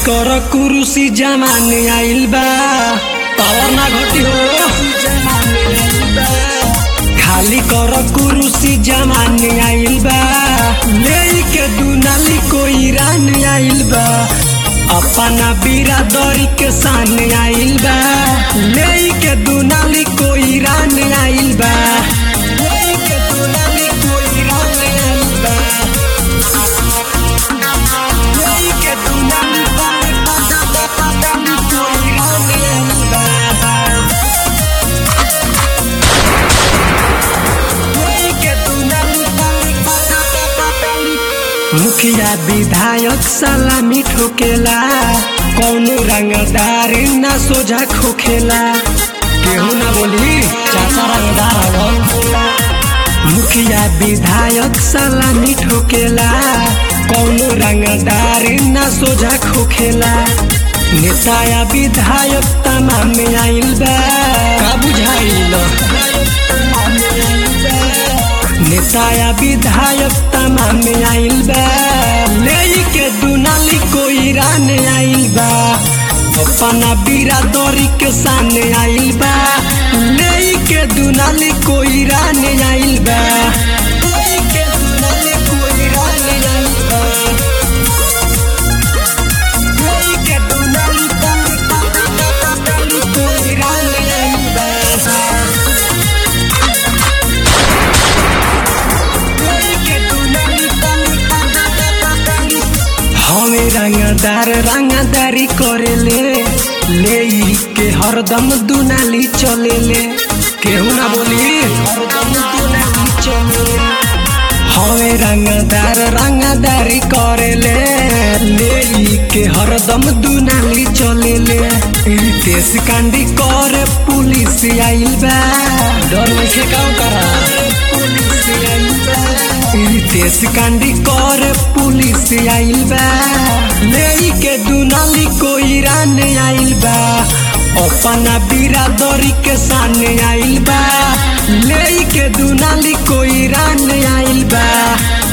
कर कुरुसी जमाने आइल बा पावर ना घटी हो खाली कर कुरुसी जमाने आइल बा ले के दुनाली कोई रान आइल बा अपना बिरादरी के सामने आइल बा ले के दुनाली कोई रान आइल बा ले के दुनाली कोई रान आइल बा ले के दुनाली कोई रान आइल बा मुखिया विधायक सलामी ठोकेला कौनो रंगदार ना सोझा खोखेला केहू ना बोली चाचा रंगदार हवन मुखिया विधायक सलामी ठोकेला कौनो रंगदार ना सोझा खोखेला नेता या विधायक तमाम में आइल बा का बुझाइल नेता या विधायक तमाम में आइल बा ले के दुनाली कोई रान आइल बा अपना बिरादरी के सामने आइल बा ले के दुनाली कोई रान आइल बा ले के दुनाली कोई रान आइल बा ले के दुनाली कोई रान आइल बा हमें रंगदार रंगदारी करेले ले ई के हरदम दुनाली चलेले केहू ना बोली हरदम दुनाली चलेले हमें रंगदार रंगदारी करेले ले ई के हरदम दुनाली चलेले रितेश कांडी करे पुलिस आइल बा डर नहीं काम करा पुलिस आइल बा रितेश कांडी करे पुलिस आइल बा ले के दुनाली कोई रान आइल बा अपना बिरादरी के सामने आइल बा ले के दुनाली कोई रान आइल बा